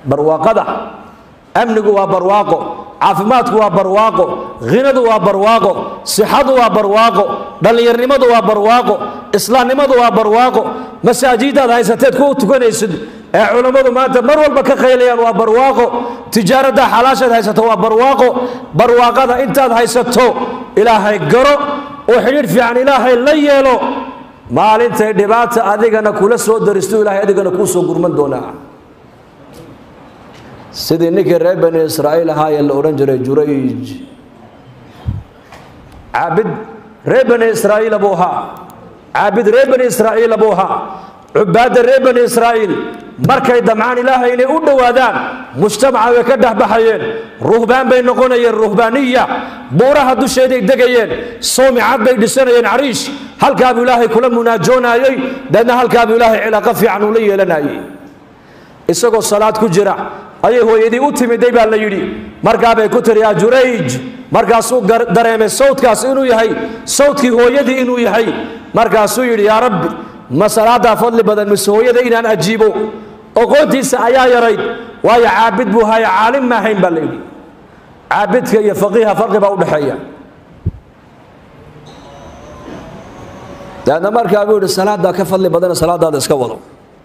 barwaaqada amnigu waa barwaaqo caafimaadku waa barwaaqo hinadu waa barwaaqo sixadu waa barwaaqo dhallinyarnimadu waa barwaaqo islaamnimadu waa barwaaqo masaajidaad haysateed ku tukanaysid ee culammadu maanta mar walba ka qaylayaan waa barwaaqo tijaaradda xalaashaad haysato waa barwaaqo barwaaqada intaad haysato ilaahay garo oo xidhiidh fiican ilaahay la yeelo maalintay dhibaata adigana kula soo daristo ilaahay adigana kuu soo gurman doonaa sidii ninkii reer bani israa'iil ahaayee la odhan jiray jurayj caabid reer bani israa'iila buu ahaa caabid reer bani israa'iila buu ahaa cubaadda reer bani israa'iil markay damcaan ilaahay inay u dhowaadaan mujtamaca way ka dhexbaxayeen ruhbaan bay noqonayeen ruhbaaniya buuraha dusheeday degayeen soomicad bay dhisanayeen cariish halkaabuu ilaahay kula munaajoonayey deedna halkaabuu ilaahay cilaaqo fiican ula yeelanayey isagoo salaad ku jira ayay hooyadii u timiday baa la yidhi markaabay ku tiri yaa jurayj markaasuu dareemay sawdkaas inuu yahay sawdkii hooyadii inuu yahay markaasuu yidhi yaa rabbi ma salaadaa fadli badan mise hooyada inaan ajiibo oqoontiisa ayaa yarayd waayo caabid buu haya caalim ma ahayn baa la yidhi caabidka iyo faqiiha farqi baa udhexeeya daadna markaa buu yidhi salaadaa ka fadli badana salaadaada iska wado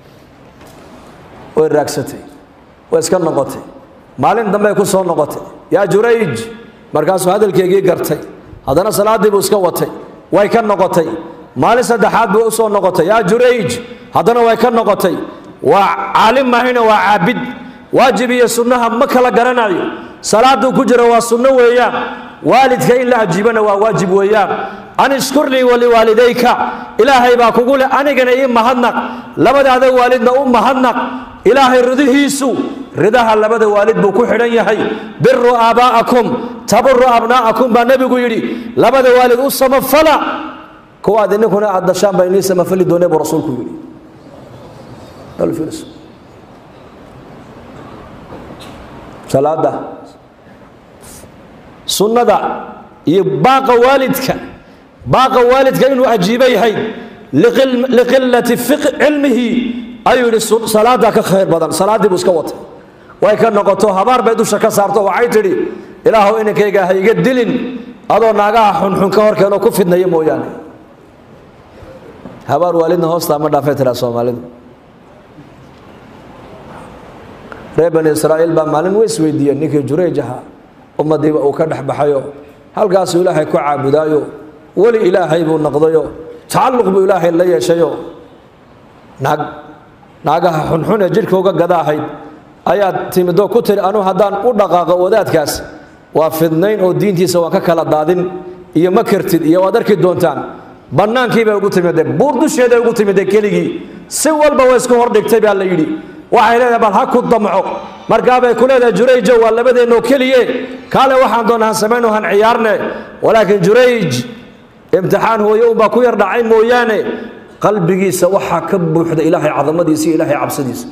way raagsatay way iska noqotay maalin dambey ku soo noqotay yaa jurayj markaasuu hadalkeygii gartay haddana salaaddii buu iska watay way ka noqotay maalin saddexaad buu u soo noqotay yaa jurayj haddana way ka noqotay waa caalim mahayna waa caabid waajib iyo sunnaha ma kala garanayo salaaduu ku jira waa sunno weeyaan waalidka in la ajiibana waa waajib weeyaan an ishkur lii waliwaalidayka ilaahay baa kugu leh anigana ii mahadnaq labadaada waalidna u mahadnaq ilaahay ridihiisu ridaha labada waalid buu ku xidhan yahay biru aabaa'akum taburu abnaa'akum baa nebigu yidhi labada waalid u samafala kuwaad ininkuna aad dashaan baa inii samafali doonee buu rasuulku yidhi salaada sunnada iyo baaqa waalidka baaqa waalidka inuu ajiibo yahay liqilati cilmihi ayuu yidhi salaadaa ka khayr badan salaaddii buu iska watay way ka noqoto habaar bay dusha ka saarto waxay tidhi ilaahu inankayga ha iga dilin adoo naagaha xunxun ka horkeenoo ku fidnaya mooyaane habaar waalidna hoostaa ma dhaafay tiraa soomaalidu reer bani israa'iil baa maalin way isweydiiyeen ninkii jurayj ahaa ummadiiba uu ka dhex baxayo halkaasuu ilaahay ku caabudaayo weli ilaahay buu noqdayo tacalluq buu ilaahay la yeeshayo naag naagaha xunxun ee jidhkauga gada ahayd ayaad timidoo ku tiri anuu haddaan u dhaqaaqo wadaadkaas waa fidnayn oo diintiisa waan ka kala daadin iyo ma kartid iyo waad arki doontaan bannaankiibay ugu timidee buur dusheeday ugu timidee keligii si walba way isku hordhigtay baa la yidhi waxay leedahay bal ha ku damco markaabay ku leedahay jurayjo waa labadeennoo keliye kaale waxaan doonaa han samayno han ciyaarne walaakiin jurayj imtixaan hooye unbaa ku yar dhacay mooyaane qalbigiisa waxaa ka buuxda ilaahay cadamadiisa iyo ilaahay cabsidiisa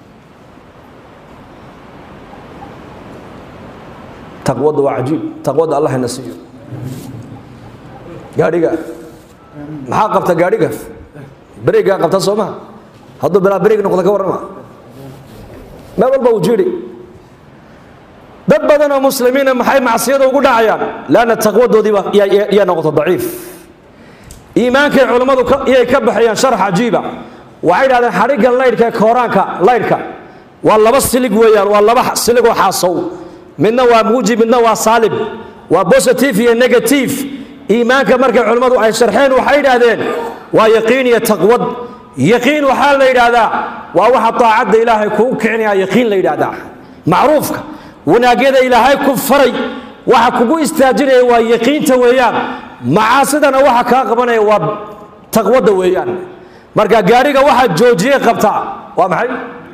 taqwada waa cajiib taqwada allah ina siiyo gaadhiga maxaa qabta gaadhiga berigaa qabta soo maha hadduu bilaa berig noqda ka warrama meel walba uu jiri dad badan oo muslimiina maxay macsiyada ugu dhacayaan leanna taqwadoodiiba yaa noqota daciif iimaankay culammadu iyay ka baxayaan sharax cajiiba waxay dhahdeen xadhigga laydhka ee kooraanka laydhka waa laba silig weeyaan waa laba siligoo xaasow midna waa muujib midna waa saalib waa positive iyo negative iimaanka markay culammadu ay sharxeen waxay idhaahdeen waa yaqiin iyo taqwad yaqiin waxaa la yidhaahdaa waa waxa daacadda ilaahay kuu kicinaya yaqiin la yidhaahdaa macruufka wanaagyada ilaahay ku faray waxa kugu istaajinaya waa yaqiinta weeyaan macaasidana waxa kaa qabanaya waa taqwadda weeyaan marka gaariga waxa joojiye qabtaa waa maxay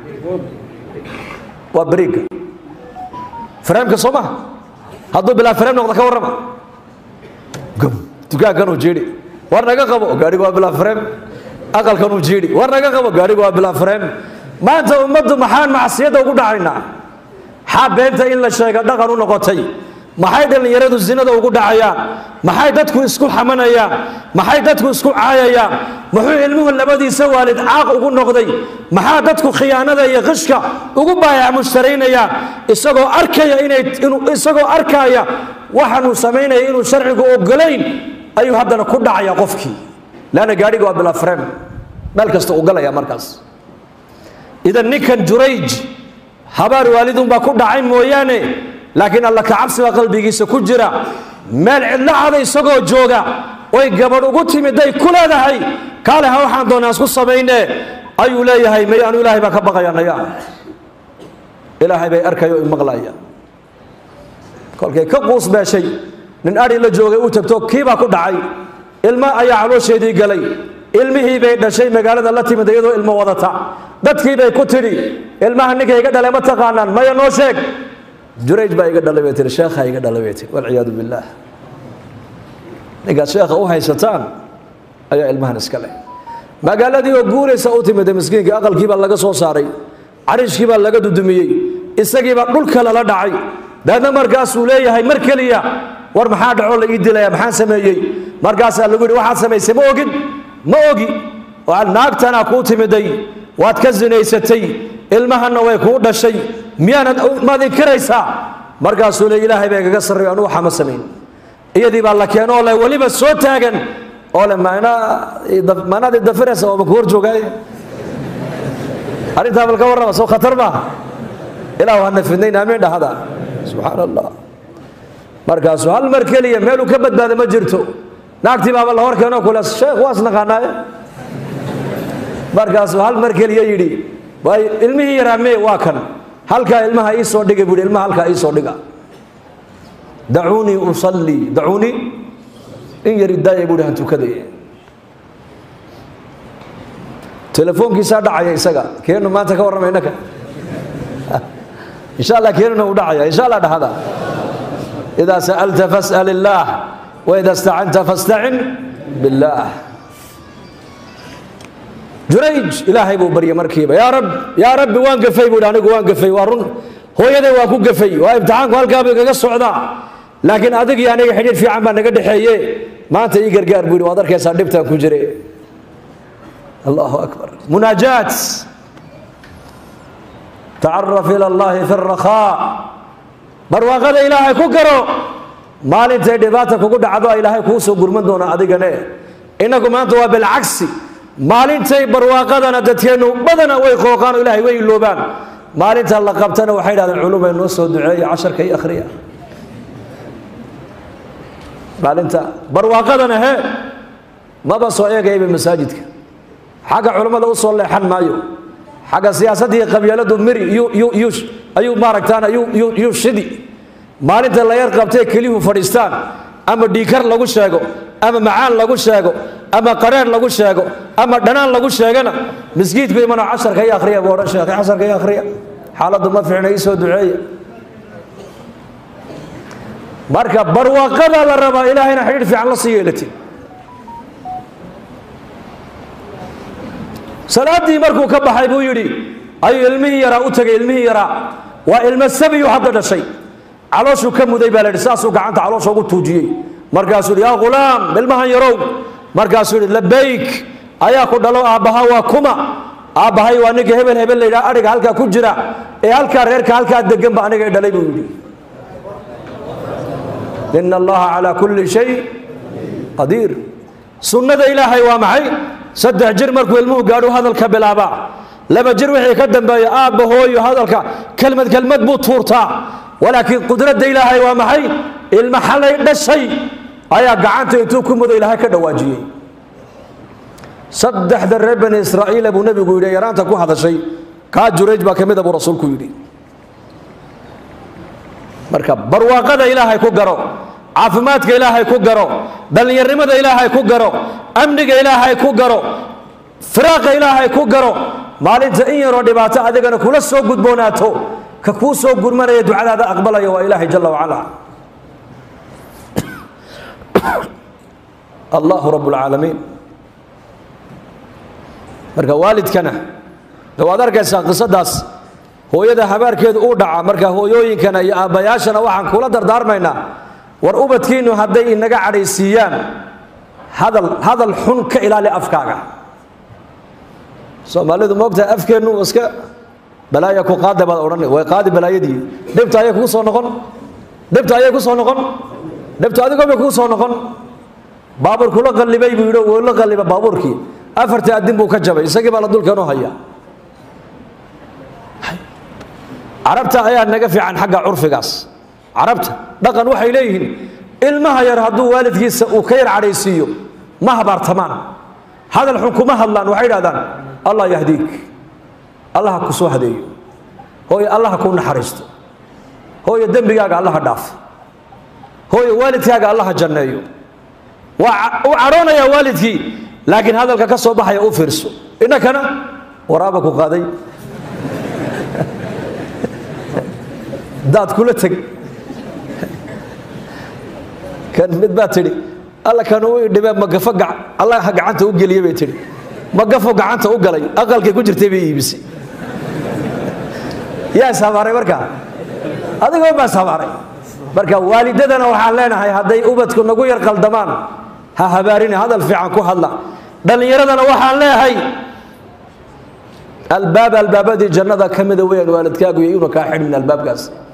waa beriga freemka soo maha hadduu bilaa freem noqda ka warrama dukaankanuu jiidhi war naga qabo gaariga waa bilaa freem aqalkanuu jiidhi war naga qabo gaariga waa bilaa freem maanta ummaddu maxaan macsiyadda ugu dhacaynaa xaa beenta in la sheega dhaqan u noqotay maxay dhallinyaradu zinada ugu dhacayaan maxay dadku isku xamanayaan maxay dadku isku caayayaan muxuu ilmuhu labadiisa waalid caaq ugu noqday maxaa dadku khiyaanada iyo qishka ugu baayac mushtaraynayaan isagoo arkaya inay inuu isagoo arkaya waxaanuu samaynaya inuu sharcigu ogolayn ayuu haddana ku dhacaya qofkii leanna gaadhiga waa bila frem meel kasta uu galaya markaas idan ninkan jurayj habaar waalidunbaa ku dhacay mooyaane laakiin alla kacabsi baa qalbigiisa ku jira meel cidlo cada isagoo jooga oy gabadh ugu timiday ku leedahay kaale ha waxaan doonaa isku samayne ayuu leeyahay may anu ilaahay baan ka baqaya naya ilaahay bay arkaya o maqlaya kolkay ka quus beeshay nin adhi la joogay u tagto kiibaa ku dhacay ilmo ayaa caloosheedii galay ilmihii bay dhashay magaalada la timid iyadoo ilmo wadata dadkii bay ku tidhi ilmaha ninka iga dhalay ma taqaanaan maya noo sheeg jurayj baa iga dhalay bay tihi sheekha iga dhalay bay tihi walciyaadu billaah ninkaad sheekha u haysataan ayaa ilmahan iska leh magaaladii oo guuraysa u timida miskiinka aqalkii baa laga soo saaray cariishkii baa laga dudumiyey isagiibaa dhulka lala dhacay daadna markaasuu leeyahay mar keliya war maxaa dhacoo la ii dilaya maxaan sameeyey markaasaa lagu yidhi waxaad samaysay ma ogin ma ogi naagtanaa kuu timiday waad ka zinaysatay ilmahanna way kuu dhashay miyaanad maad inkiraysaa markaasuu le ilaahay bay kaga sarreeyo anu waxa ma samayn iyadii baa la keenoo le weliba soo taagan oo le maanaad idafiraysa oo maku hor joogaay arrintaa bal ka warrama soo khatar maaha ilaahu hana fidnayn aamiin dhahada subxaan allah markaasuu hal mar keliya meeluu ka badbaada ma jirto naagtii baaba la hor keenoo kule sheekh waas naqaanaaye markaasuu hal mar keliya yidhi waay ilmihii yaraa mee waa kan halkaa ilmaha ii soo dhiga buuhi ilmaha halkaa ii soo dhiga dacuunii usallii dacuunii in yar idaaya buuhi han tukadaye telefoonkiisaa dhacaya isaga keenu maanta ka warramay innaka insha allah keenuna uu dhacaya insha allah dhahada idaa sa'alta fas'al illaah waida istacanta fastacin billaah jurayj ilaahay buu baryay markiiba yaa rab yaa rabbi waan gafay buuhi anigu waan gafay waa run hooyaday waa ku gafay waa imtixaanku halkaaba igaga socdaa laakiin adig iyo aniga xidhiir fiican baa naga dhexeeye maanta ii gargaar buu yidhi waad arkaysaa dhibtaan ku jire allahu akbar munaajaat tacaraf ila allahi fi rakhaa barwaaqada ilaahay ku garo maalintay dhibaata kugu dhacdo ilaahay kuu soo gurman doonaa adigane innagu maanta waa bilcagsi maalintay barwaaqadana dadkeennu badana way qooqaan oo ilahay way iloobaan maalinta la qabtana waxay dhahdeen culumay noo soo duceeya casharka iyo akhriya maalinta barwaaqadana he maba soo eegayaba masaajidka xagga culummada u soo leexan maayo xagga siyaasadii qabyaaladu miri ayuu maaragtaan yuu shidi maalinta la yar qabtee keliyuhu fadhiistaan ama dhiikar lagu sheego ama macaan lagu sheego ama qareer lagu sheego ama dhanaan lagu sheegana miskiidku imano casharka iyo akhriya buu odhan sheekh casharka iyo akhriya xaaladdu ma fiicna ii soo duceeya marka barwaaqada la rabaa ilaahayna xidhiir fiican la sii yeelatay salaaddii markuu ka baxay buu yidhi ayuu ilmihii yaraa u tegay ilmihii yaraa waa ilmo sabiyu hadda dhashay calooshuu ka muday baa la yidhi saasuu gacanta caloosha ugu tuujiyey markaasuu yidhi yaa ghulaam ilmahan yarow markaasuu yidhi labayk ayaa ku dhalo aabbaha waa kuma aabbahay waa ninka hebel hebel layidhaha adhiga halkaa ku jira ee halkaa reerka halkaa deganba aniga i dhalay buu yidhi ina allaha calaa kulli shay qadiir sunnada ilaahay waa maxay saddex jir markuu ilmuhu gaadhu hadalka bilaabaa laba jir wixii ka dambeeya aabba hooyo hadalka kelmad kelmad buu tuurtaa walaakiin qudradda ilaahay waa maxay ilma xalay dhashay ayaa gacanta intuu ku mudo ilaahay ka dhawaajiyey saddexda reer bani israa'iila buu nebigu yidhi yaraanta ku hadashay kaa jurayj baa ka mida buu rasuulku yidhi marka barwaaqada ilaahay ku garo caafimaadka ilaahay ku garo dhallinyarnimada ilaahay ku garo amniga ilaahay ku garo firaaqa ilaahay ku garo maalinta in yaroo dhibaato adigana kula soo gudboonaato ka kuu soo gurmanaya ducadaada aqbalaya waa ilaahay jala wacala allahu rabb اlcaalamiin marka waalidkana de waad arkaysaa qisadaas hooyada habaarkeedu uu dhaca marka hooyooyinkana iyo aabbayaashana waxaan kula dardaarmaynaa war ubadkiinnu hadday inaga cadhaysiiyaan hadal hadal xun ka ilaali afkaaga soomaalidu moogtahay afkeennu iska balaaya ku qaada baad odhan way qaadi balaayadii dhibta ayay kugu soo noqon dhibta ayay ku soo noqon dhibta adigoo bay kugu soo noqon baabuurku la qallibay buu yidhi wuu la qalliba baabuurkii afartii addin buu ka jabay isagii baa la dulkeenoo haya carabta ayaa naga fiican xagga curfigaas carabta dhaqan waxay leeyihiin ilmaha yar hadduu waalidkiisa uu ka yar cadhaysiiyo ma habaartamaan hadal xun kuma hadlaan waxay idhahdaan allah yahdiik allaha ku soo hadeeyo hooye allaha kuu naxariisto hooye dembigaaga allaha dhaafo hooye waalidkaaga allaha janneeyo waa u cadhoonayaa waalidkii laakiin hadalka ka soo baxaya u fiirso innakana waraaba ku qaaday daad kula teg kan mid baa tidhi alla kan uu idhibee magafo allaha gacanta u geliye bay tidhi magafo gacanta u galay aqalkay ku jirtay bay iibisay yaa ishabaaray markaa adigoo baa ishabaaray marka waalidadana waxaan leenahay hadday ubadku nagu yar qaldamaan ha habaarina hadal fiican ku hadla dhallinyaradana waxaan leeyahay albaab albaabadii jannada ka mida weyaan waalidkaagu iyo inuu kaa xidhmin albaabkaas